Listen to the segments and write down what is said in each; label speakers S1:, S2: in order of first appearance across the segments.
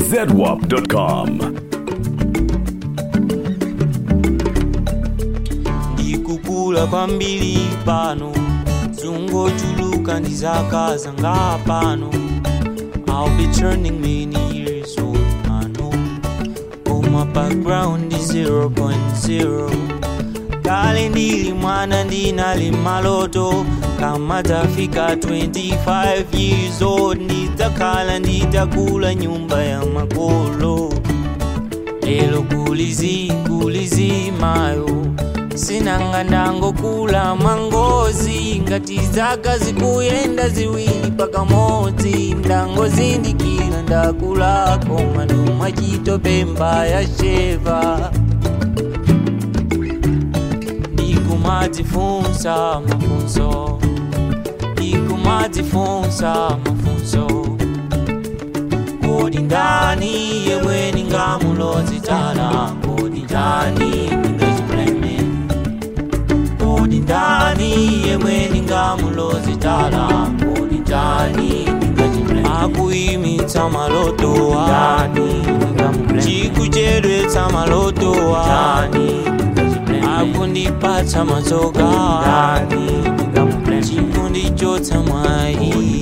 S1: zedwap.com.
S2: ndikukula kwambiri pano zungochuluka ndi zaka zanga pano I'll be turning many years old I know Oh my background is 0.0 kale ndili mwana ndinali maloto kama tafika 25 years old ndidzakhala nditakula nyumba ya makolo lelo kulizi kulizi mayo sinanga ndangokula mangozi ngati zaka zikuyenda ziwiri pakamodzi ndangozindikira ndakulako manuma chitopemba ya sheva ndikumadzifunsa mafunso ndikumadzifunsa mafunso kodi ndani yemwe ningamulozitala kodi ndani ningachipuleme kodi ndani yemwe ningamulozitala kodi ndani ningachipuleme akuimitsa malotowa chikuchedwetsa malotowa akundipatsa matsoka chikundichotsa mwayi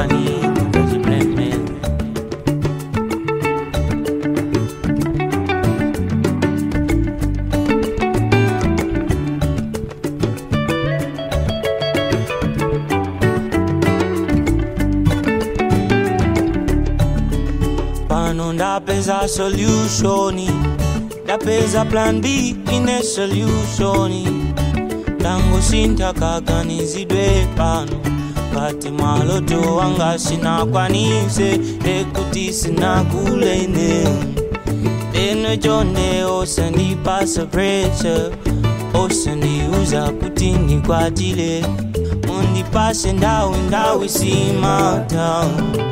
S2: pano ndapeza solutioni ndapeza plan b ine solutioni ndangosintha kaganizidwe pano ngati maloto wanga sinakwanise ekuti sinakule ine leno chonde osandipasa pressure osandiuza kuti ndikwatile mundipase ndawi ndawi simatown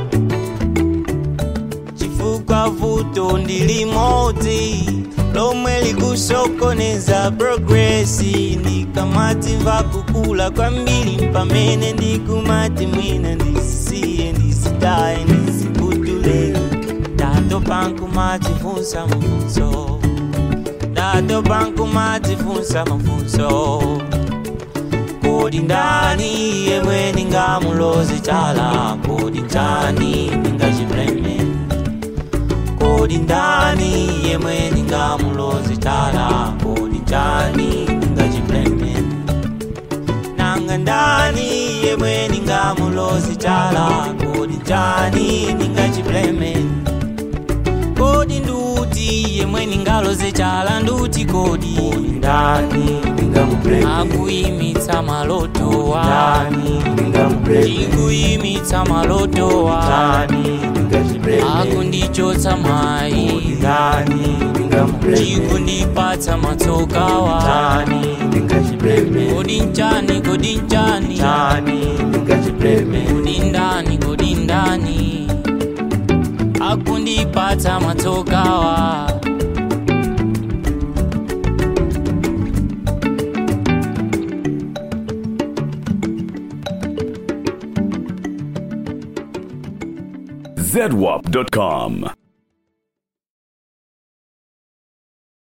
S2: chifukwa vuto ndilimodzi lomwe likusokoneza progresi ndikamatimva kukula kwambiri pamene ndikumati mwina ndisiye ndisitaye ndisibudule ndatopa nkumatifunsa mafunso ndatopa nkumatifunsa mafunso kodi ndani yemwe ningamuloze chala kodi ndani ningachipuleme kodi ndani yemwe ningamuloze chala kodi ndani ningachipuleme nanga ndani yemwe ningamuloze chala kodi ndani ningachipuleme kodi nduti yemwe ningaloze chala nduti kodi
S3: ndani ningamupuleme
S2: akuimitsa malotowa
S3: ndani ningamupuleme
S2: chikuimitsa malotowa
S3: ndani ningachipuleme
S2: akundichotsa mwayi
S3: ndani ningamupuleme
S2: chikundipatsa matsokawa
S3: ndani ningachipuleme
S2: kodi nchani kodi nchani
S3: ndani ningachipuleme
S2: kodi ndani kodi ndani akundipatsa matsokawa
S1: zedwap.com.